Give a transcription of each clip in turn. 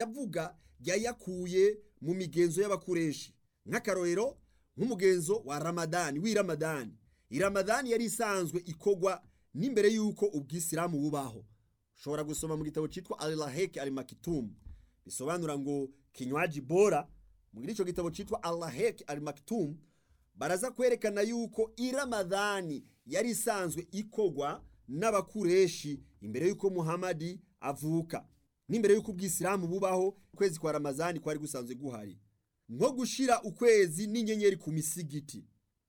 avuga yayakuye mu migenzo y'abakureshi nk'akarorero nk'umugenzo wa ramadani w'iramadani iramadani yari isanzwe ikogwa n'imbere y'uko ubwisilamu bubaho ushobora gusoma mu gitabo cyitwa alaheke alimakitumu bisobanura ngo kinywaji bora muri icyo gitabo cyitwa alaheke alimakitumu baraza kwerekana yuko iramadani yari isanzwe ikogwa n'abakureshi imbere y'uko muhamadi avuka n'imbere y'uko ubwisilamu bubaho ukwezi kwa ramazani kwari gusanzwe guhari nko gushira ukwezi n'inyenyeri ku misigiti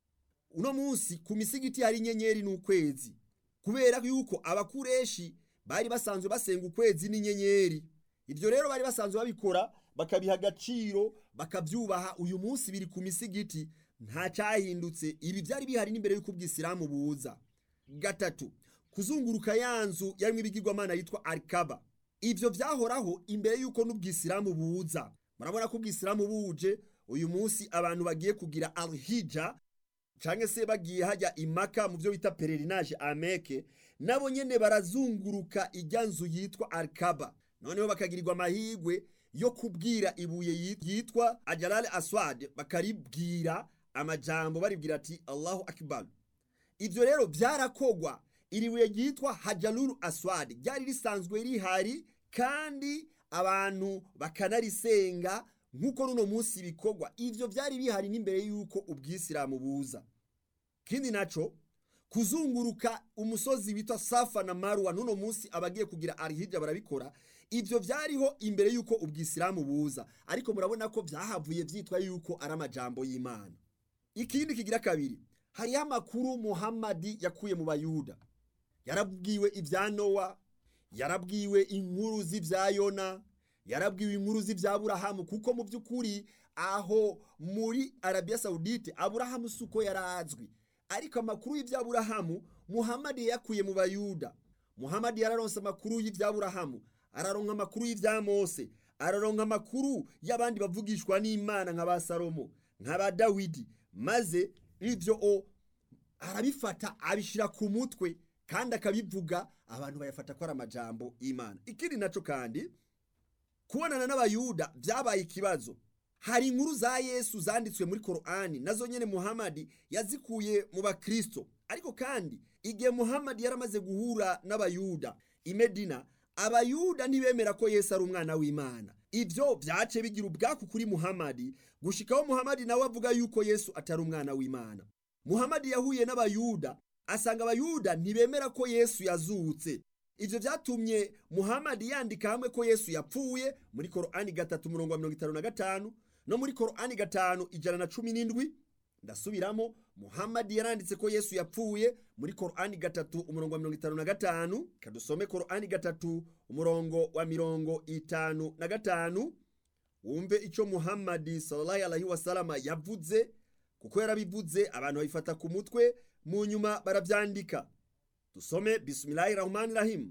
uno munsi ku misigiti hari inyenyeri n'ukwezi kubera yuko abakureshi bari basanzwe basenga ukwezi n'inyenyeri ibyo rero bari basanzwe babikora bakabiha agaciro bakabyubaha uyu munsi biri ku misigiti nta cyahindutse ibi byari bihari n'imbere y'uko ubwisilamu buza gatatu kuzunguruka ya nzu yarimo ibigirwamana yitwa arikaba ibyo byahoraho imbere y'uko n'ubwisilamu buza murabona ko ubwisilamu buje uyu munsi abantu bagiye kugira alhija cyangwa se bagiye hajya imaka mu byo bita pererinaje ameke nabo nyine barazunguruka ijya nzu yitwa arikaba noneho bakagirirwa amahirwe yo kubwira ibuye yitwa ajarare aswad bakaribwira amajambo baribwira ati allahu akibar ibyo rero byarakogwa iri buye ryitwa hajaruru aswad ryari risanzwe rihari kandi abantu bakanarisenga nk'uko runo munsi bikorwa ibyo byari bihari n'imbere y'uko ubwisilamu buza kindi naco kuzunguruka umusozi witwa safa na marwa n'uno munsi abagiye kugira arihija barabikora ibyo byariho imbere y'uko ubwisilamu buza ariko murabona ko byahavuye byitwa yuko ari amajambo y'imana ikindi kigira kabiri hariho amakuru muhammadi yakuye mu bayuda yarabwiwe ibya nowa yarabwiwe inkuru z'ibya yona yarabwiwe inkuru z'ibya burahamu kuko mu by'ukuri aho muri arabiya sawudite aburahamu si uko yarazwi ariko amakuru y'ibya burahamu muhammadi yakuye mu bayuda muhammadi yararonse amakuru y'ibya burahamu araronka amakuru y'ibya mose araronka amakuru y'abandi bavugishwa n'imana nka ba salomo nka ba dawidi maze ibyo o arabifata abishyira ku mutwe kandi akabivuga abantu bayafata ko ari amajambo y'imana ikindi nacyo kandi kubonana n'abayuda byabaye ikibazo hari inkuru za yesu zanditswe muri korani nazo nyine muhammadi yazikuye mu bakristo ariko kandi igihe muhammadi yaramaze guhura n'abayuda i medina abayuda ntibemera ko yesu ari umwana w'imana ibyo byace bigira ubwaku kuri muhammadi gushikaho muhammadi nawe avuga yuko yesu atari umwana w'imana muhammadi yahuye n'abayuda asanga abayuda ntibemera ko yesu yazutse ibyo byatumye muhammadi yandika hamwe ko yesu yapfuye muri korani gatatu umurongo wa mirongo itanu na gatanu no muri korani gatanu ijana na cumi n'indwi ndasubiramo muhammadi yaranditse ko yesu yapfuye muri korani gatatu umurongo wa mirongo itanu na gatanu kadusome korani gatatu umurongo wa mirongo itanu na gatanu wumve icyo muhammadi sallallahu alaihi wasalama yavuze kuko yarabivuze abantu babifata ku mutwe mu nyuma barabyandika tusome bismillahi rahmani rahim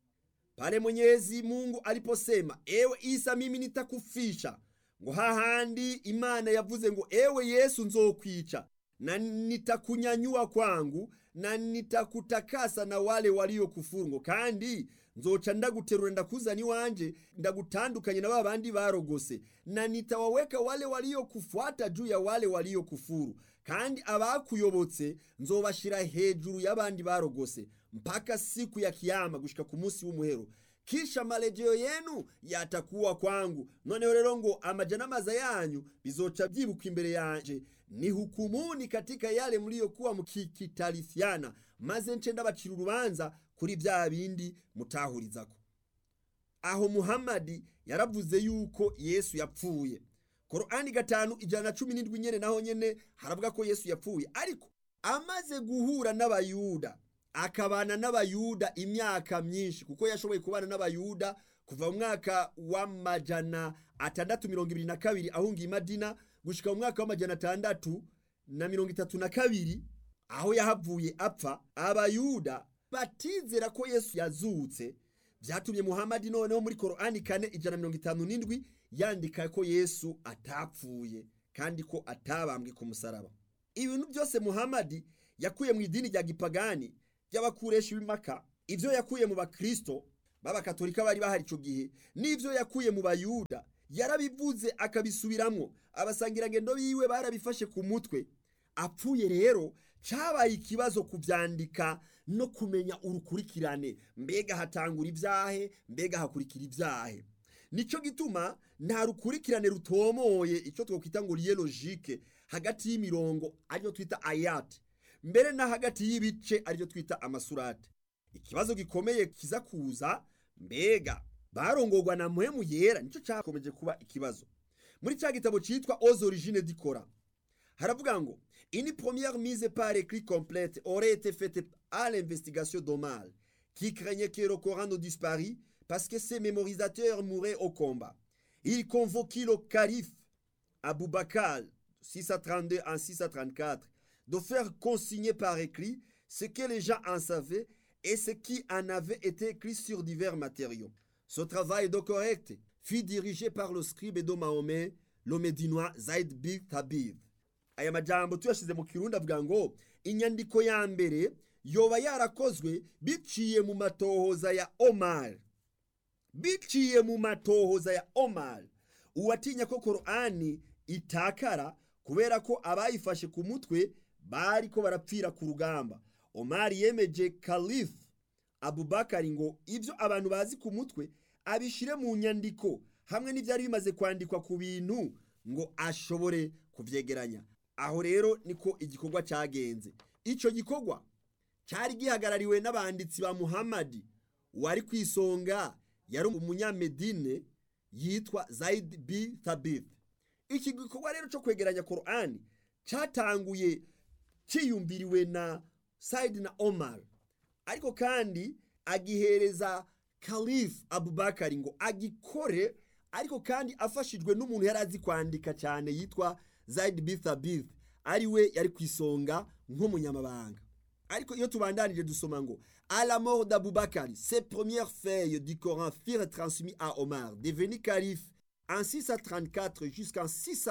pale mwenyezi mungu aliposema ewe isa mimi nitakufisha ngo hahandi imana yavuze ngo ewe yesu nzokwica na nitakunyanyua kwangu na nitakutakasa na wale waliokufuru ngo kandi nzoca ndaguterura ndakuzana iwanje ndagutandukanye na ba bandi barogose na nitawaweka wale waliokufuata juu ya wale waliokufuru kandi abakuyobotse nzobashira hejuru y'abandi barogose mpaka siku ya kiyama gushika ku munsi w'umuhero kisha marejeo yenu yatakuwa kwangu noneho rero ngo amajanamaza yanyu bizoca byibuka imbere yanje ni hukumuni katika yale mliyokuwa mukikitalifiana maze nce ndabacira urubanza kuri bya bindi mutahurizako aho muhammadi yaravuze yuko yesu yapfuye korani gatanu ijana na cumi n'indwi nyene naho nyene haravuga ko yesu yapfuye ariko amaze guhura n'abayuda akabana n'abayuda imyaka myinshi kuko yashoboye kubana n'abayuda kuva mu mwaka w'amajana atandatu mirongo ibiri na kabiri ahunga imadina gushika mu mwaka w'amajana atandatu na mirongo itatu na kabiri aho yahavuye apfa abayuda batizera ko yesu yazutse byatumye muhamadi noneho muri korani kane ijana mirongo itanu n'indwi yandika ko yesu atapfuye kandi ko atabambwe ku musaraba ibintu byose muhamadi yakuye mu idini rya gipagani ry'abakureshi b'imaka ibyo yakuye mu bakristo b'abakatolika bari bahari icyo gihe n'ibyo yakuye mu bayuda yarabivuze akabisubiramwo abasangirangendo biwe barabifashe ku mutwe apfuye rero cyabaye ikibazo kubyandika no kumenya urukurikirane mbega hatangura ibyahe mbega hakurikira ibyahe nicyo gituma nta rukurikirane rutomoye icyo twakwita ngo riye logike hagati y'imirongo ariyo twita ayati mbere na hagati y'ibice ariyo twita amasurate ikibazo gikomeye kiza kuza mbega barongorwa na muhemu yera nicyo cyakomeje kuba ikibazo muri cya gitabo cyitwa aux origines du Coran haravuga ngo une première mise par écrit complète aurait été faite à l'investigation d'Omar qui craignait que le Coran ne disparût parce que ses mémorisateurs mouraient au combat il convoquait le calife Abou Bakr 632 en 634 de faire consigner par écrit ce que les gens en savaient et ce qui en avait été écrit sur divers matériaux ce travail de correct fut dirigé par le scribe de Mahomet le médinois Zaid bin Thabit aya majambo tuyashize mu kirundi avuga ngo inyandiko ya mbere yoba yarakozwe biciye mu matohoza ya Omar biciye mu matohoza ya Omar uwatinya ko Korani itakara kubera ko abayifashe ku mutwe bari ko barapfira ku rugamba Omar yemeje Khalif Abubakari ngo ibyo abantu bazi ku mutwe abishire mu nyandiko hamwe n'ibyari bimaze kwandikwa ku bintu ngo ashobore kuvyegeranya aho rero niko igikorwa cyagenze icyo gikorwa cyari gihagarariwe n'abanditsi ba muhamadi wari ku isonga yari umunyamedine yitwa Zaid bi Thabit iki gikorwa rero cyo kwegeranya Qur'ani cyatanguye cyiyumviriwe na Said na Omar ariko kandi agihereza Khalif Abubakar ngo agikore ariko kandi afashijwe n'umuntu yari azi kwandika cyane yitwa Zaid bin Thabit ari we yari ku isonga nk'umunyamabanga ariko iyo tubandanije dusoma ngo à la mort d'Abubakar ses premières feuilles du Coran furent transmises à Omar devenu calife en 634 jusqu'en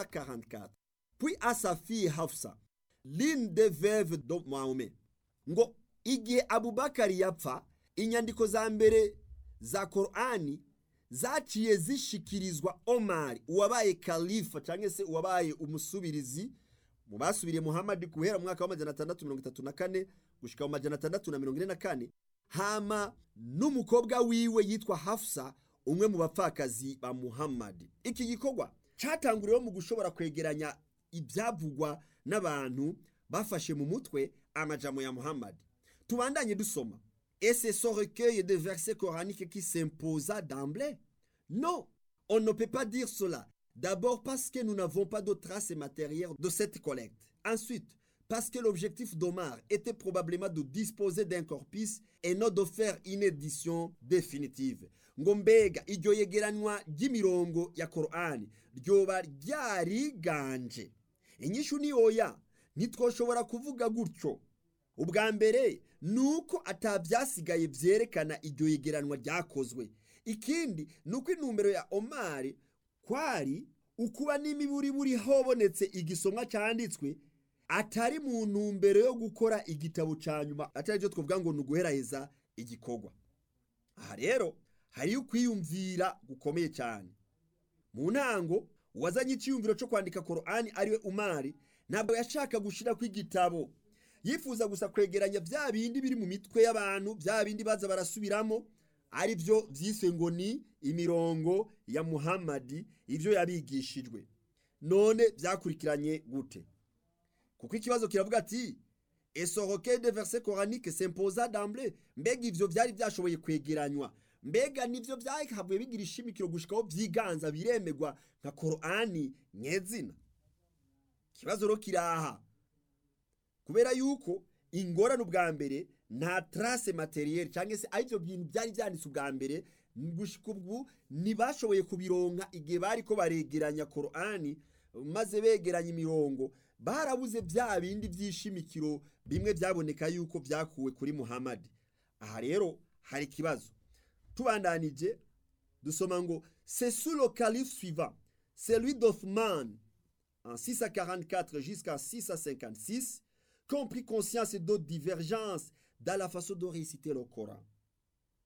644 puis à sa fille Hafsa l'une des veuves de Mahomet ngo igihe Abubakar yapfa inyandiko za mbere za Korani zaciye zishikirizwa Omar uwabaye kalifa cyangwa se uwabaye umusubirizi mu basubiriye Muhammad guhera mu mwaka wa majana atandatu mirongo itatu na kane gushika mu majana atandatu na mirongo ine na kane hama n'umukobwa wiwe yitwa Hafsa umwe mu bapfakazi ba Muhammad iki gikorwa cyatanguriweho mu gushobora kwegeranya ibyavugwa n'abantu bafashe mu mutwe amajamo ya Muhammad tubandanye dusoma Et c'est ce recueil de versets coraniques qui s'imposa d'emblée Non, on ne peut pas dire cela. D'abord parce que nous n'avons pas de traces matérielles de cette collecte. Ensuite, parce que l'objectif d'Omar était probablement de disposer d'un corpus et non de faire une édition définitive. ngo mbega iryo yegeranywa ry'imirongo ya korani ryoba ryariganje inyishu ni oya ntitwoshobora kuvuga gutyo ubwa mbere ni uko atabyasigaye byerekana iryo yegeranwa ryakozwe ikindi ni uko intumbero ya omari kwari ukuba n'imiburi buri hobonetse igisomwa cyanditswe atari mu ntumbero yo gukora igitabo cya nyuma atari byo twavuga ngo ni uguheraheza igikorwa aha rero hariyo ukwiyumvira gukomeye cyane mu ntango uwazanye icyiyumviro cyo kwandika korani ariwe umari ntabwo yashaka gushyira ku igitabo yifuza gusa kwegeranya bya bindi biri mu mitwe y'abantu bya bindi baza barasubiramo ari byo byiswe ngo ni imirongo ya muhammadi ibyo yabigishijwe none byakurikiranye gute kuko ikibazo kiravuga ati esoroke de verse coranique s'imposa d'emblée mbega ivyo byari byashoboye kwegeranywa mbega nivyo byahavuye bigira ishimikiro gushikaho byiganza biremegwa nka korani nyezina ikibazo rero kiraha kubera yuko ingorane ubwa mbere nta trace materiel cyangwa se aribyo bintu byari byanditse ubwa mbere gushika ubu ntibashoboye kubironka igihe bari ko baregeranya korani maze begeranya imirongo barabuze bya bindi by'ishimikiro bimwe byaboneka yuko byakuwe kuri muhammad aha rero hari ikibazo tubandanije dusoma ngo c'est sous le calife suivant celui d'Othman en 644 jusqu'à 656 qu'ont pris conscience d'autres divergences dans la façon de réciter le Coran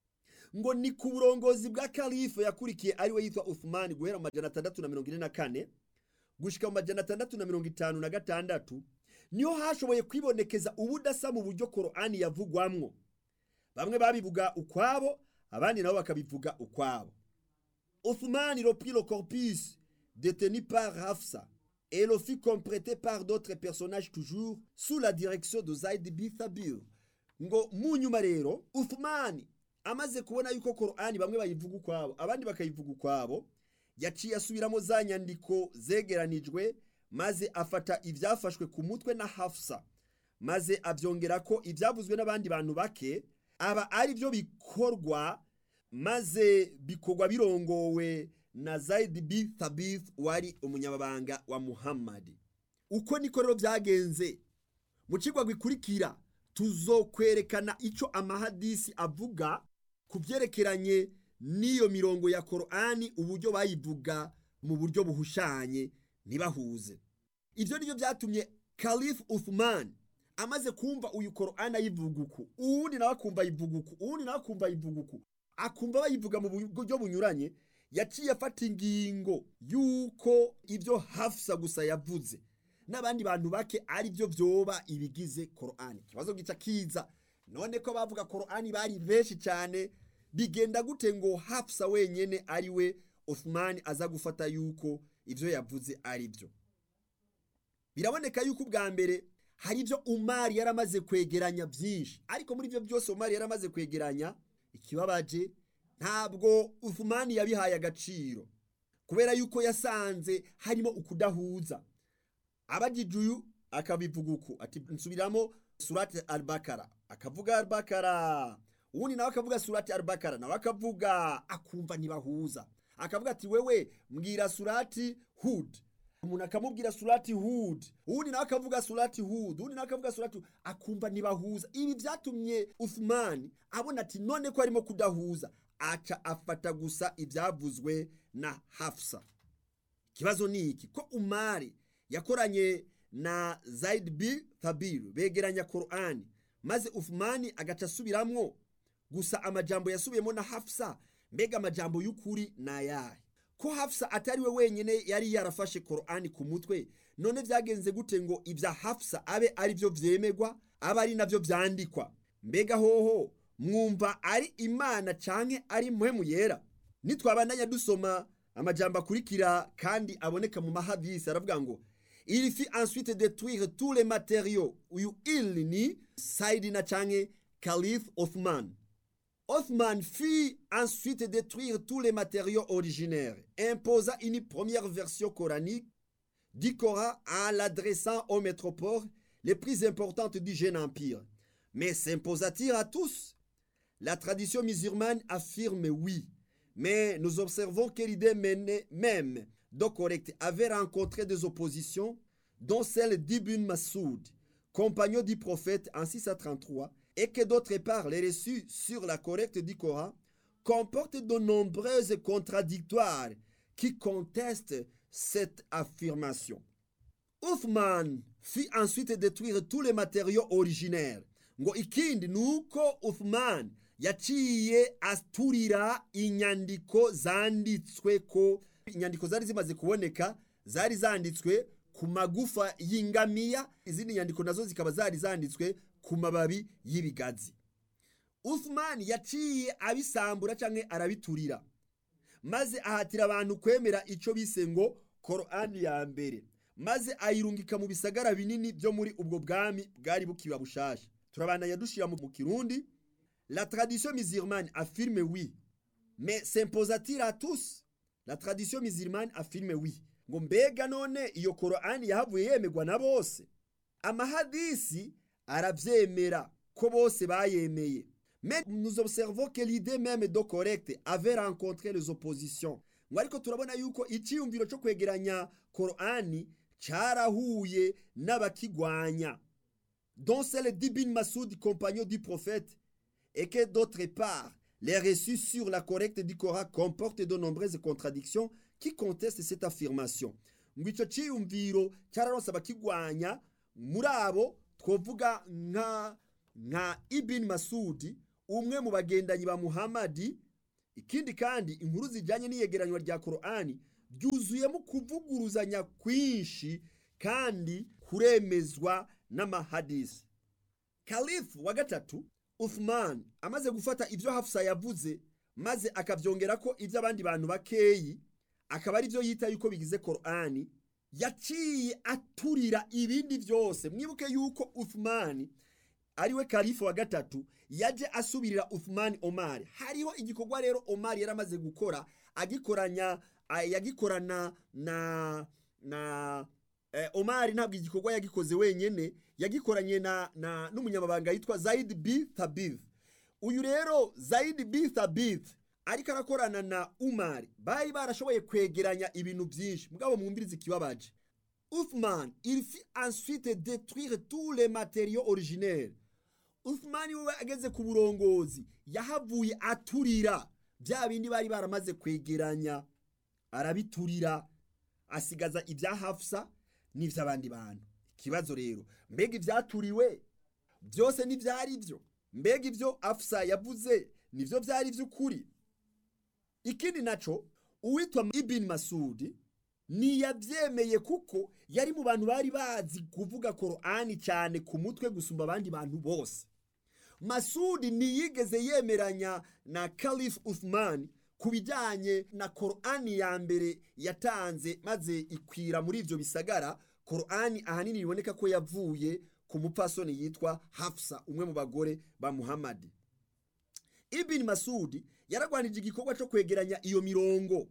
ngo ni ku burongozi bwa kalife yakurikiye ariwe yitwa uthmani guhera mu majana atandatu na mirongo ine na kane gushika mu majana atandatu na mirongo itanu na gatandatu niho hashoboye kwibonekeza ubudasa mu buryo korani yavugwamwo bamwe babivuga ukwabo abandi nabo bakabivuga ukwabo uthmani reprit le corpus détenu par hafsa et le fit compléter par d'autres personnages toujours sous la direction de zaid bin thabir ngo mu nyuma rero uthmani amaze kubona yuko korani bamwe bayivuga ukwabo abandi bakayivuga ukwabo yaciye asubiramo za nyandiko zegeranijwe maze afata ibyafashwe ku mutwe na hafsa maze abyongera ko ibyavuzwe n'abandi bantu bake aba ari byo bikorwa maze bikorwa birongowe na zaid bin thabith wari umunyamabanga wa muhammadi uko niko rero byagenze mu kigwa gikurikira tuzokwerekana icyo amahadisi avuga ku byerekeranye n'iyo mirongo ya korani uburyo bayivuga mu buryo buhushanye ntibahuze ibyo ni byo byatumye kalifu uthman amaze kumva uyu korani ayivuga uku uwundi nawe akumva ayivuga uku uwundi nawe akumva ayivuga uku akumva bayivuga mu buryo bunyuranye yaciye afata ingingo y'uko ibyo hafsa gusa yavuze n'abandi bantu bake ari byo byoba ibigize korani ikibazo gica kiza none ko bavuga korani bari benshi cyane bigenda gute ngo hafsa wenyine ari we Uthman aza gufata yuko ibyo yavuze ari byo biraboneka yuko ubwa mbere hari ibyo umari yaramaze kwegeranya byinshi ariko muri ibyo byose umari yaramaze kwegeranya ikibabaje ntabwo Uthman yabihaye agaciro kubera yuko yasanze harimo ukudahuza abagijuyu akabivuga uku ati nsubiramo surati albakara akavuga albakara uwundi nawe akavuga surati albakara nawe akavuga akumva ntibahuza akavuga ati wewe mbwira surati hud umuntu akamubwira surati hud uwundi nawe akavuga surati hud uwundi nawe akavuga surati akumva ntibahuza ibi byatumye uthmani abona ati none ko arimo kudahuza aca afata gusa ibyavuzwe na hafsa ikibazo ni iki ko umari yakoranye na zaid bin thabir begeranya korani maze uthmani agaca asubiramwo gusa amajambo yasubiyemo na hafsa mbega amajambo y'ukuri ni ayahe ko hafsa atari we wenyine yari yarafashe korani ku mutwe none byagenze gute ngo ibya hafsa abe ari byo byemegwa abe ari nabyo byandikwa mbega hoho mwumva ari imana canke ari muhemu yera nitwabandanya dusoma amajambo akurikira kandi aboneka mu mahadisi aravuga ngo il fit ensuite détruire tous les matériaux uyu il ni saidina canke calif othman Othman fit ensuite détruire tous les matériaux originaires, imposa une première version coranique du Coran en l'adressant aux métropoles les plus importantes du jeune empire. Mais s'imposa-t-il à tous La tradition musulmane affirme oui, mais nous observons que l'idée même de correct avait rencontré des oppositions, dont celle d'Ibn Masoud, compagnon du prophète en 633, et que d'autre part les reçus sur la correcte du Coran comportent de nombreuses contradictoires qui contestent cette affirmation. Uthman fit ensuite détruire tous les matériaux originaires. ngo ikindi ni uko Uthman yaciye aturira inyandiko zanditswe ko inyandiko zari zimaze kuboneka zari zanditswe ku magufa y'ingamiya izindi nyandiko nazo zikaba zari zanditswe ku mababi y'ibigazi Uthman yaciye abisambura cyangwa arabiturira maze ahatira abantu kwemera icyo bise ngo korani ya mbere maze ayirungika mu bisagara binini byo muri ubwo bwami bwari bukiba bushasha turabandanya dushyira mu kirundi la tradition musulmane affirme oui mais s'imposa-t-il à tous la tradition musulmane affirme oui ngo mbega none iyo korani yahavuye yemegwa na bose amahadisi arabyemera ko bose bayemeye mais nous observons que l'idée même de correcte avait rencontré les oppositions ngo ariko turabona yuko icyiyumviro cyo kwegeranya korani cyarahuye n'abakigwanya dont celle d'Ibn Masoud compagnon du prophète et que d'autre part les reçus sur la correcte du Coran comportent de nombreuses contradictions qui contestent cette affirmation ngo icyo cyiyumviro cyararonse abakigwanya muri abo twavuga nka nka Ibn Masudi umwe mu bagendanyi ba muhamadi ikindi kandi inkuru zijyanye n'iyegeranywa rya korani byuzuyemo kuvuguruzanya kwinshi kandi kuremezwa n'amahadisi kalifu wa gatatu uthman amaze gufata ibyo hafusa yavuze maze akabyongera ko ibyo abandi bantu bakeyi akaba ari byo yita yuko bigize korani yaciye aturira ibindi byose mwibuke yuko uthman ariwe kalifu wa gatatu yaje asubirira uthman omar hariho igikorwa rero omar yari amaze gukora agikoranya yagikorana na na eh, omar ntabwo igikorwa yagikoze wenyine yagikoranye na na n'umunyamabanga yitwa zaid b thabith uyu rero zaid b thabith ariko arakorana na umar bari barashoboye kwegeranya ibintu byinshi mugabo mwumvirize ikibabaje uthman il fit ensuite détruire tous les matériaux originaires uthman we ageze ku burongozi yahavuye aturira bya bindi bari baramaze kwegeranya arabiturira asigaza ibya hafsa n'iby'abandi bantu ikibazo rero mbega ibyaturiwe byose ntibyari byo mbega ibyo afsa yavuze nibyo byari by'ukuri ikindi naco uwitwa ibin masudi ntiyabyemeye kuko yari mu bantu bari bazi kuvuga korani cyane ku mutwe gusumba abandi bantu bose masudi ntiyigeze yemeranya na kalif uthman ku bijyanye na korani ya mbere yatanze maze ikwira muri ibyo bisagara korani ahanini biboneka ko yavuye ku mupfasoni yitwa hafsa umwe mu bagore ba muhamadi ibini masudi yaragwanije igikorwa cyo kwegeranya iyo mirongo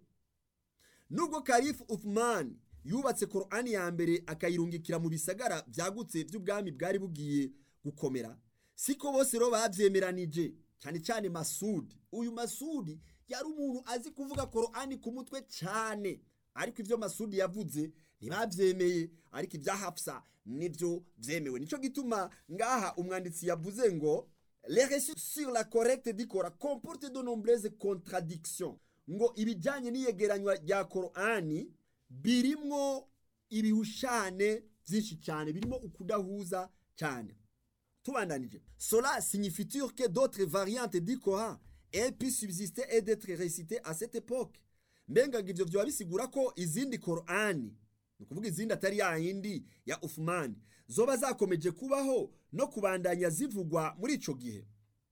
nubwo kalifu uthman yubatse korani ya mbere akayirungikira mu bisagara byagutse by'ubwami bwari bugiye gukomera siko bose rero babyemeranije cyane cyane masudi uyu masudi yari umuntu azi kuvuga korani ku mutwe cyane ariko ibyo masudi yavuze ntibabyemeye ariko ibya hafsa nibyo byemewe nicyo gituma ngaha umwanditsi yavuze ngo les récits sur la correcte dikora comporte de nombreuses contradictions ngo ibijyanye n'iyegeranywa rya korani birimwo ibihushane byinshi cyane birimo ukudahuza cyane tubandanije cela signifie que d'autres variantes du Coran aient pu subsister et d'être récitées à cette époque mbenga ngo ivyo vyoba bisigura ko izindi korani ni ukuvuga izindi atari ya yindi ya ufumani zoba zakomeje kubaho no kubandanya zivugwa muri ico gihe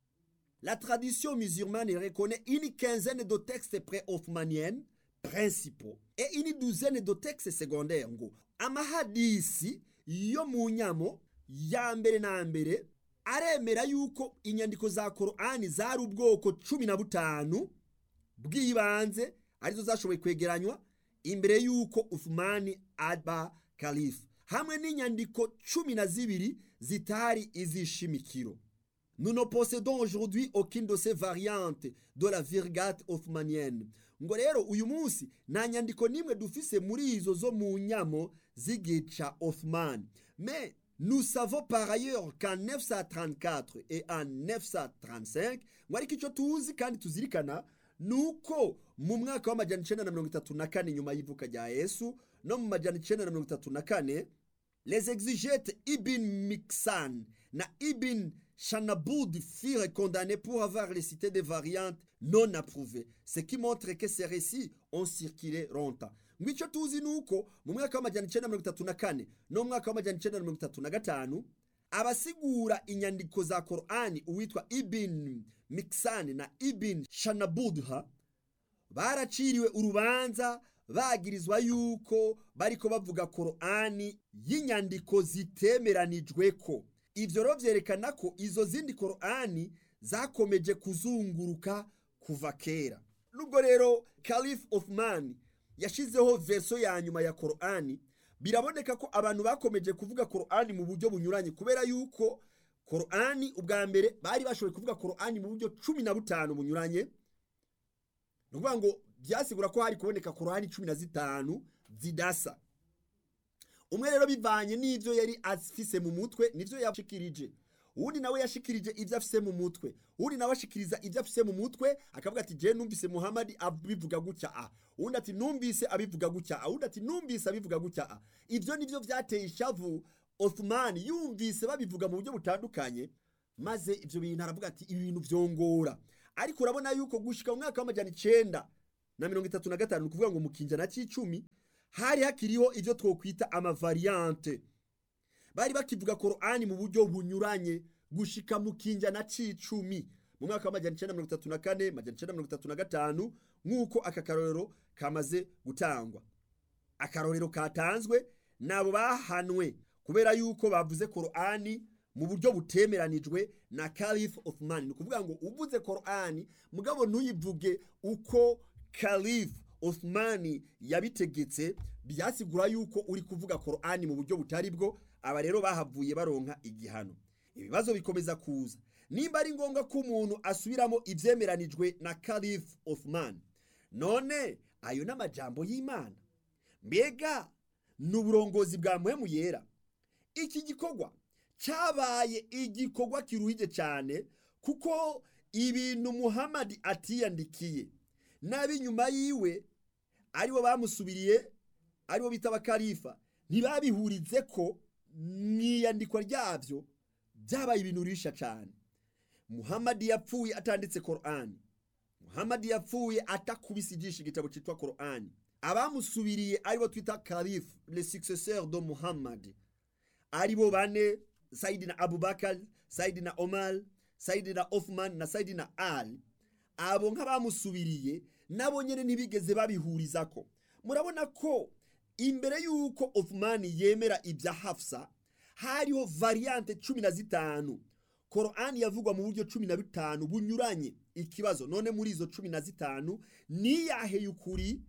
la tradition musulmane reconnaît une quinzaine de textes pré-othmaniennes principaux et une douzaine de textes secondaires ngo amahadisi yo mu nyamo ya mbere na mbere aremera yuko inyandiko za korani zari ubwoko cumi na butanu bw'ibanze arizo zashoboye kwegeranywa imbere y'uko ufumani aba kalifu hamwe n'inyandiko cumi na zibiri zitari izishimikiro nous ne possédons aujourd'hui aucune de ces variantes de la virgate othmanienne ngo rero uyu munsi nta nyandiko n'imwe dufise muri izo zo mu nyamo z'igica othman mais nous savons par ailleurs qu'en 934 et en 935 ngo ariko icyo tuzi kandi tuzirikana nuko mu mwaka w'amajyana icenda na mirongo itatu na kane nyuma y'ivuka rya yesu no mu majyana icenda na mirongo itatu na kane les exégètes ibn miksan na ibn Chanabud furent condamnés pour avoir récité des variantes non approuvées, ce qui montre que ces récits ont circulé longtemps. ngo icyo tuzi ni uko mu mwaka w'amajyana icenda na mirongo itatu na kane no mu mwaka w'amajyana icenda na mirongo itatu na gatanu abasigura inyandiko za korani uwitwa ibin mikisani na ibin shanabudha baraciriwe urubanza bagirizwa yuko bariko bavuga korani y'inyandiko zitemeranijwe ko ivyo rero vyerekana ko izo zindi korani zakomeje kuzunguruka kuva kera nubwo rero calif othman yashizeho verso ya nyuma ya korani biraboneka ko abantu bakomeje kuvuga korani mu buryo bunyuranye kubera yuko korani ubwa mbere bari bashoboye kuvuga korani mu buryo cumi na butanu bunyuranye ni ukuvuga ngo byasigura ko hari kuboneka korani cumi na zitanu zidasa umwe rero bivanye n'ibyo yari afise mu mutwe nivyo yashikirije uwundi nawe yashikirije ibyo afise mu mutwe uwundi nawe ashikiriza ibyo afise mu mutwe akavuga ati je numvise muhamadi abivuga gutya a uwundi ati numvise abivuga gutya a uwundi ati numvise abivuga gutya a ivyo nivyo vyateye ishavu othman yumvise babivuga mu buryo butandukanye maze ivyo bintu aravuga ati ibi bintu vyongora ariko urabona yuko gushika mu mwaka w'amajana icenda na mirongo itatu na gatanu ni ukuvuga ngo mu kinjana c'icumi hari hakiriho ivyo twokwita amavariante bari bakivuga korani mu buryo bunyuranye gushika mu kinjana c'icumi mu mwaka w'amajana icenda mirongo itatu na kane majana icenda mirongo itatu na gatanu nk'uko aka karorero kamaze gutangwa akarorero katanzwe nabo bahanwe kubera yuko bavuze korani mu buryo butemeranijwe na Caliph Othman ni ukuvuga ngo uvuze korani mugabo ntuyivuge uko Caliph Othman yabitegetse byasigura yuko uri kuvuga korani mu buryo butari bwo aba rero bahavuye baronka igihano ibibazo bikomeza kuza nimba ari ngombwa ko umuntu asubiramo ivyemeranijwe na Caliph Othman none ayo n'amajambo y'Imana mbega ni uburongozi bwa muhemu yera iki gikorwa cyabaye igikorwa kiruhije cyane kuko ibintu muhamadi atiyandikiye n'ab'inyuma yiwe aribo bamusubiriye aribo bita abakarifa ntibabihurize ko mu iyandikwa ryabyo byabaye ibintu risha cyane muhamadi yapfuye atanditse korani muhamadi yapfuye atakubise ijisho igitabo cyitwa korani abamusubiriye aribo twita karifu le successeur de muhammad aribo bane sayidina abubakar sayidina omar sayidina othman na sayidina ali abo nk'abamusubiriye nabo nyine ntibigeze babihurizako murabona ko imbere y'uko othman yemera ibya hafsa hariho variante cumi na zitanu korani yavugwa mu buryo cumi na bitanu bunyuranye ikibazo none muri izo cumi na zitanu niyahe y'ukuri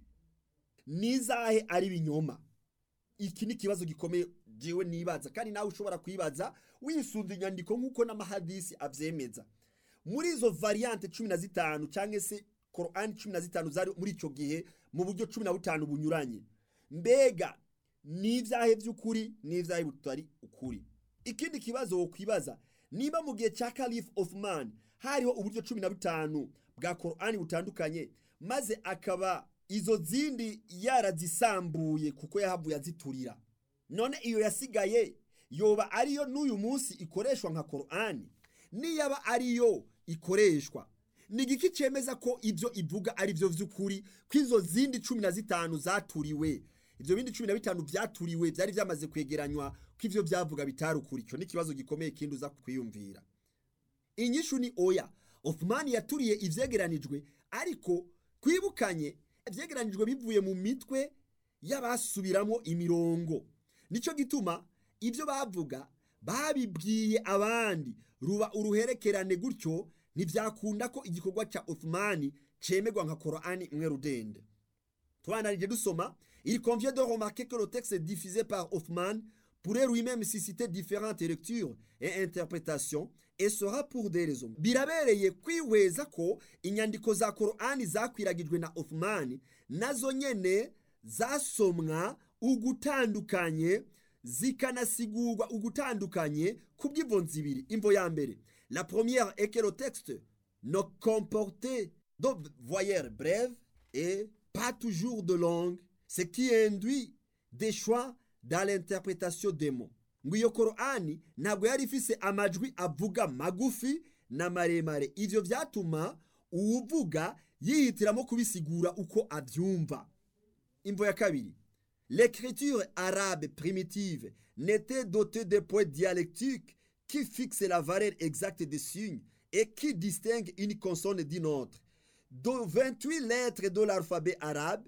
nizahe ari ibinyoma iki ni ikibazo gikomeye jewe nibaza kandi nawe ushobora kwibaza wisunze inyandiko nk'uko n'amahadisi abyemeza muri izo variante cumi na zitanu cyangwa se korani cumi na zitanu zari muri icyo gihe mu buryo cumi na butanu bunyuranye mbega n'ibyahe by'ukuri n'ibyahe butari ukuri ikindi kibazo wo kwibaza niba mu gihe cya Caliph Othman hariho uburyo cumi na butanu bwa korani butandukanye maze akaba izo zindi yarazisambuye kuko yahavuye aziturira none iyo yasigaye yoba ariyo n'uyu munsi ikoreshwa nka korani niyaba ariyo ikoreshwa ni igiki cyemeza ko ibyo ivuga ari byo by'ukuri ko izo zindi cumi na zitanu zaturiwe ibyo bindi cumi na bitanu byaturiwe byari byamaze kwegeranywa ko ibyo byavuga bitari ukuri icyo ni ikibazo gikomeye kindi uza kwiyumvira inyishu ni oya Othman yaturiye ivyegeranijwe ariko twibukanye ivyegeranijwe bivuye mu mitwe y'abasubiramo imirongo nico gituma ibyo bavuga babibwiye abandi ruba uruherekerane gutyo ntibyakunda ko igikorwa cya Othman cemegwa nka Qur'ani imwe rudende tubanarije dusoma il convient de remarquer que le texte diffusé par Othman pourrait lui-même susciter différentes lectures et interprétations et sera pour des raisons birabereye kwihweza ko inyandiko za Qur'ani zakwiragijwe na Othman nazo nyene zasomwa ugutandukanye zikanasigurwa ugutandukanye kubw'imvo zibiri imvo ya mbere la première est que le texte ne comportait de voyelles brèves et pas toujours de langue ce qui induit des choix dans l'interprétation des mots ngo iyo korani ntabwo yari ifise amajwi avuga magufi na maremare ivyo vyatuma uwuvuga yihitiramo kubisigura uko avyumva imvo ya kabiri l'écriture arabe primitive n'était dotée de points dialectiques qui fixent la valeur exacte des signes et qui distinguent une consonne d'une autre de 28 lettres de l'alphabet arabe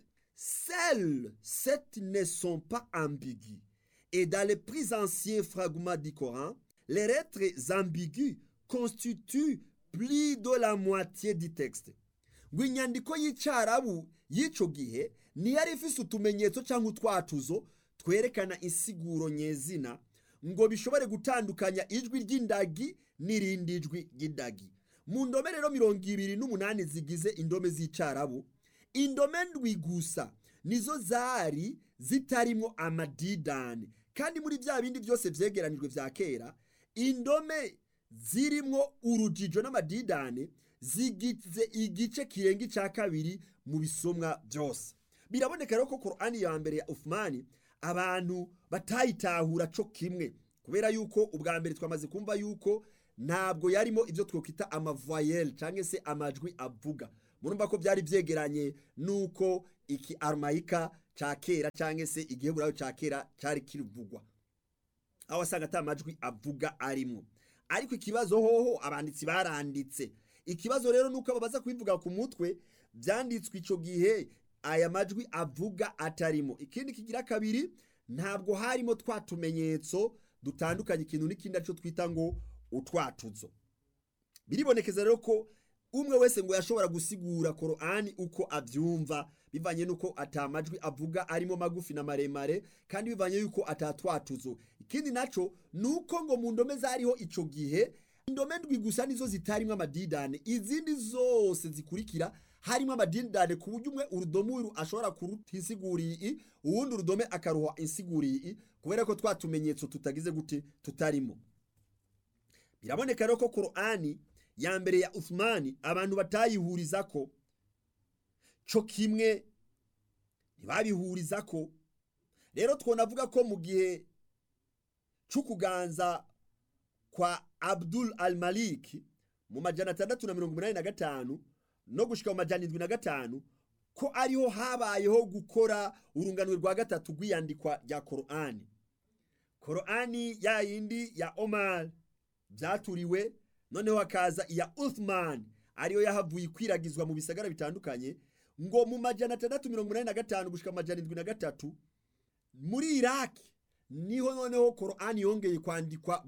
Seules sept ne sont pas ambiguës. Et dans les plus anciens fragments du Coran, les lettres ambiguës constituent plus de la moitié du texte. ngo inyandiko y'icyarabu y'icyo gihe ntiyari ifise utumenyetso cyangwa utwatuzo twerekana insiguro nyezina ngo bishobore gutandukanya ijwi ry'indagi n'irindi jwi ry'indagi mu ndome rero mirongo ibiri n'umunani zigize indome z'icyarabu indome ndwi gusa nizo zari zitarimo amadidani kandi muri bya bindi byose byegeranijwe bya kera indome zirimo urujijo n'amadidani zigize igice kirenga icya kabiri mu bisomwa byose biraboneka rero ko korani ya mbere ya Uthmani abantu batayitahura cyo kimwe kubera yuko ubwa mbere twamaze kumva yuko ntabwo yarimo ibyo twakwita amavoyelle cyangwa se amajwi avuga murumva ko byari byegeranye n'uko iki arumayika cya kera cyangwa se igiheburayo cya kera cyari kirivugwa aho wasanga ata majwi avuga arimo ariko ikibazo hoho abanditsi baranditse ikibazo rero nuko babaza kubivuga ku mutwe byanditswe icyo gihe aya majwi avuga atarimo ikindi kigira kabiri ntabwo harimo twa tumenyetso dutandukanye ikintu n'ikindi aricyo twita ngo utwatuzo biribonekeza rero ko umwe wese ngo yashobora gusigura korani uko abyumva bivanye n'uko atamajwi avuga arimo magufi na maremare kandi bivanye y'uko atatwatuzo ikindi nacyo ni uko ngo mu ndome zariho icyo gihe indome ndwi gusa nizo zitarimo amadidane izindi zose zikurikira harimo amadidane ku buryo umwe urudome uru ashobora kuruta insiguriye uwundi urudome akaruha insiguriye kubera ko twa tumenyetso tutagize gute tutarimo biraboneka rero ko korani ya mbere ya Uthmani abantu batayihuriza ko cyo kimwe ntibabihuriza ko rero twonavuga ko mu gihe cy'ukuganza kwa Abdul al Malik mu majana atandatu na mirongo inani na gatanu no gushika mu majana indwi na gatanu ko ariho habayeho gukora urunganwe rwa gatatu rw'iyandikwa rya korani korani ya yindi ya Omar byaturiwe noneho hakaza iya Uthman ariyo yahavuye ikwiragizwa mu bisagara bitandukanye ngo mu majana atandatu mirongo inani na gatanu gushika amajana indwi na gatatu muri Iraki niho noneho korani yongeye kwandikwa